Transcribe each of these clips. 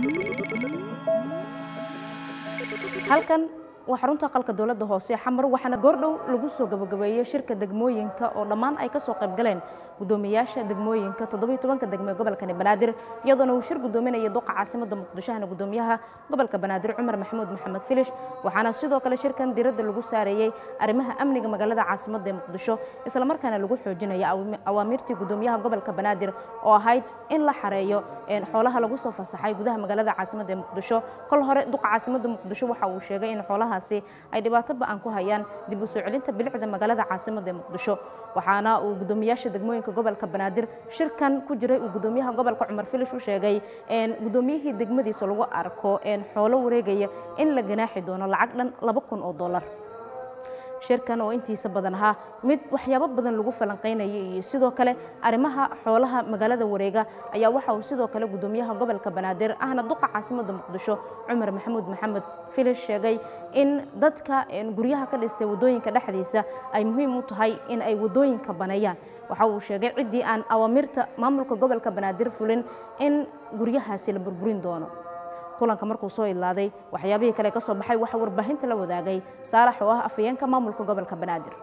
halkan waa xarunta qalka dowladda hoose xamar waxaana goordhow lagu soo gabagabeeyey shirka degmooyinka oo dhammaan ay ka soo qayb galeen gudoomiyaasha degmooyinka toddobiyo tobanka degme gobolkani banaadir iyadoona uu shir gudoominaya duqa caasimada muqdishohana gudoomiyaha gobolka banaadir cumar maxamuud maxamed filish waxaana sidoo kale shirkan diiradda lagu saareeyey arrimaha amniga magaalada caasimada ee muqdisho islamarkaana lagu xoojinaya awaamiirtii gudoomiyaha gobolka banaadir oo ahayd in la xareeyo xoolaha lagu soo fasaxay gudaha magaalada caasimada ee muqdisho kol hore duqa caasimada muqdisho waxa uu sheegay in xoolahaasi ay dhibaato ba-an ku hayaan dib u soo celinta bilicda magaalada caasimada ee muqdisho waxaana uu gudoomiyaasha degmooyinka gobolka banaadir shirkan ku jiray uu gudoomiyaha gobolka cumar filish u sheegay gudoomiyihii degmadiisa lagu arko xoolo wareegaya in la ganaaxi doono lacag dhan laba kun oo dollar shirkan oo intiisa badan ahaa mid waxyaabo badan lagu falanqaynayay iyo sidoo kale arrimaha xoolaha magaalada wareega ayaa waxa uu sidoo kale gudoomiyaha gobolka banaadir ahna duqa caasimada muqdisho cumar maxamuud maxamed filish sheegay in dadka guryaha ka dhistay wadooyinka dhexdiisa ay muhiim u tahay in ay wadooyinka baneeyaan waxa uu sheegay ciddii aan awaamirta maamulka gobolka banaadir fulin in guryahaasi la burburin doono kulanka markuu soo ilaaday waxyaabihii kale ka soo baxay waxa warbaahinta la wadaagay saalax oo ah afayeenka maamulka gobolka banaadir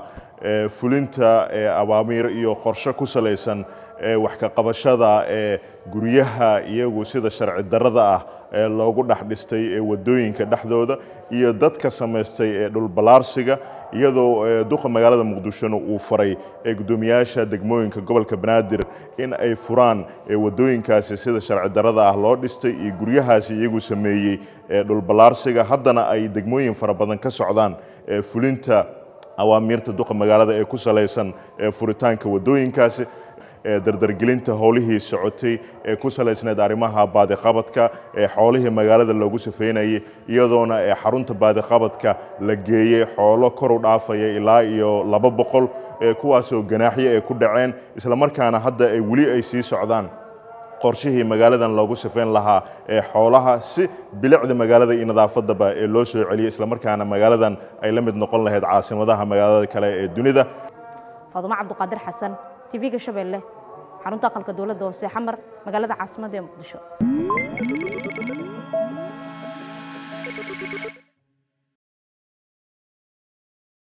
fulinta awaamiir iyo qorshe ku salaysan wax ka qabashada guryaha iyagu sida sharci darrada ah ee loogu dhex dhistay ee wadooyinka dhexdooda iyo dadka samaystay ee dhulballaarsiga iyadoo duqa magaalada muqdishona uu faray ee guddoomiyaasha degmooyinka gobolka banaadir in ay furaan wadooyinkaasi sida sharci darrada ah loo dhistay iyo guryahaasi iyagu sameeyey ee dhulballaarsiga haddana ay degmooyin fara badan ka socdaan fulinta awaamiirta duqa magaalada ee ku salaysan furitaanka wadooyinkaasi dardargelinta howlihii socotay ee ku salaysneed arrimaha baadiqabadka ee xoolihii magaalada loogu safeynayay iyadoona ee xarunta baadiqabadka la geeyey xoolo kor u dhaafaya ilaa iyo laba boqol kuwaasoo ganaaxyo ay ku dhaceen islamarkaana hadda ay weli ay sii socdaan qorshihii magaaladan loogu safeyn lahaa ee xoolaha si bilicda magaalada iyo nadaafadaba ee loo soo celiyay islamarkaana magaaladan ay la mid noqon lahayd caasimadaha magaalada kale ee dunida faadumo cabduqaadir xasan tv-ga shabeelle xarunta aqalka dowladda hoose xamar magaalada caasimadda ee muqdisho